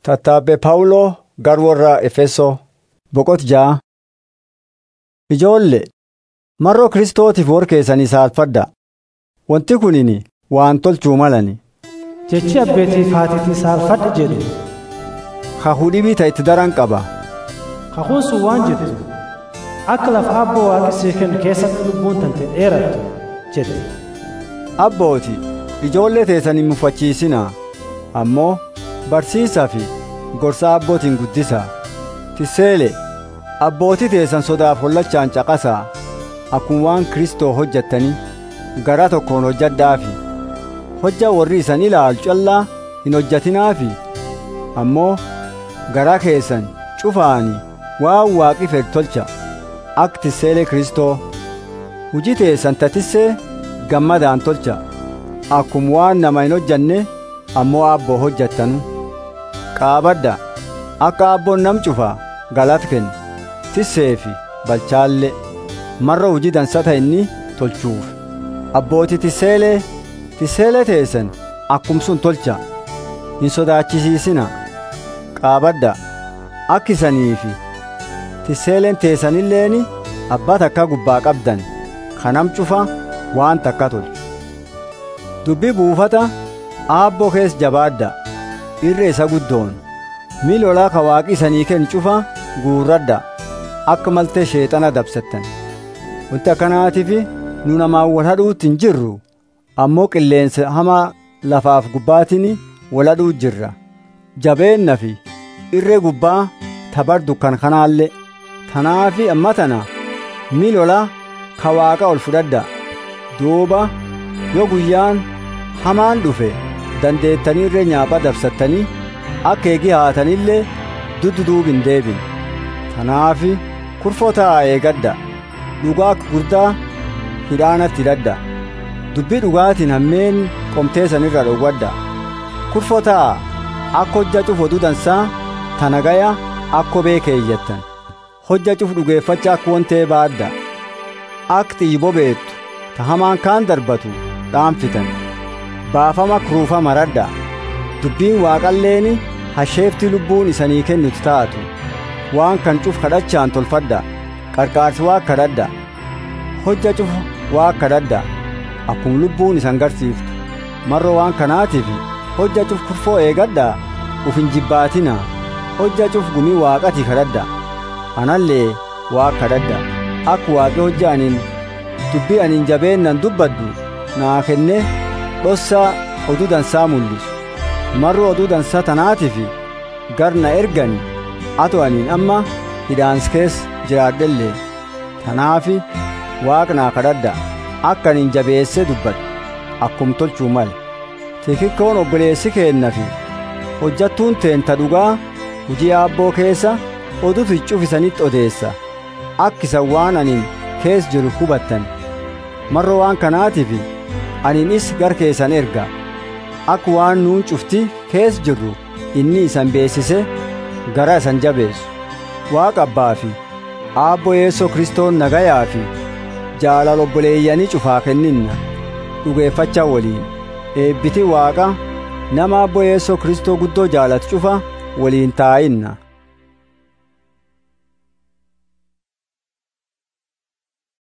Tattaabbee Phaawuloo gara warra Efesoo boqota ja'a. Ijoollee mar'oo Kiristootiif warra keessanii saalfadhaa. Wanti kunini waan tolchuu malani. Jechi abbeetiif haatiitiin saalfadha jedhu Kakuu dhibii ta'e itti daran qaba. kakuun sun waan jettu akka lafa abboo waaqi sii kennu keessatti lubbuun tante dheerattu jedhe Abbooti ijoollee teessan hin mufachiisinaa. Ammoo barsiisaa fi gorsa abbootiin guddisaa. Tiseele abbootii teessan sodaaf hollachaan caqasaa. Akkuma waan Kiristoo hojjettanii garaa tokkoon hojjadhaafi. Hojja warri isan ilaalu callaa hin hojjatinaafi. Ammoo garaa keessan cufaani waan waaqi fedhu tolcha. Akka tiseelee Kiristoo. Hujii teessan tatissee gammadaan tolcha. Akkuma waan nama hin hojjanne ammoo abboo hojjattanu. Qaabadda akka abboon nam cufaa galata kenna. Tisseefi balchaallee marra hujii dansata inni tolchuuf. Abbootii tiseelee tiseelee teessan akkumsun tolcha. Hin sodaachisiisina. Qaabadda akka isaniifi tiseeleen teessanilleeni abbaa takka gubbaa qabdan kanam cufa waan takka tolchu. Dubbii buufata aabboo keessa jabaadda irra isa guddoon miila olaa ka waaqi isanii kennu cufa guurradha akka maltee sheexana dabsattan wanti akkanaatiif nu namaan wal hadhuutti hin jirru ammoo qilleensa hamaa lafaaf gubbaatiin wal hadhuu jirra jabeenna fi irree gubbaa tabar dukkan kanaallee tanaafi amma tana miila olaa ka waaqa ol fudhadha duuba yoo guyyaan hamaan dhufe dandeettanii irree nyaaphaa dabsattanii akka eegi haatanillee dudduduub hin deebin tanaafi kurfoo ta'aa eegadda dhugaa akka gurdaa hidhaanatti hidhadha dubbii dhugaatiin hammeen qomteessan irra dhowwadha kurfoo ta'aa akka hojja cuf oduu dansaa tanagaya akka beekeeyyattan hojja cuf dhugeeffacha akka wontee baadda akka xiyyi bobeettu ta hamaan kaan darbatu dhaanfitan baafama kuruufa maradha dubbiin waaqalleeni hasheefti lubbuun isanii kennuti taatu waan kan cuf kadhachaan tolfadha qarqaarsi waa kadhadha hojja cuf waa kadhadha akkuma lubbuun isan garsiiftu marro waan kanaatiif hojja cuf kurfoo eegadha uf hin jibbaatina hojja cuf gumii waaqati kadhadha anallee waa kadhadha akka waaqi hojja aniin dubbii aniin jabeennan dubbaddu naa kenne dhossaa oduu dansaa mul'isu marro oduu dansaa tanaatiif garna ergani ato aniin amma hidhaans keessa jiraadhellee tanaafi waaqnaa kadhadha akka aniin jabeessee dubbadhu akkum tolchuu male tikikkoon obboleessi keennafi hojjattuun teenta dhugaa hujii aabboo keessa odutu cufisanitti odeessa akka isan waan aniin keessa jiru hubattan marro waan kanaatiif aniinis gar keessan erga akka waan nuun cufti keessa jirru inni isan beessise gara isan jabeessu waaqa abbaa fi aabbo yeessoo kristoon nagayaa fi jaalala obboleeyyanii cufaa kenninna dhugeeffachaa waliin eebbiti waaqa nama aabbo yeessoo kristoo guddoo jaalatu cufa waliin taa'inna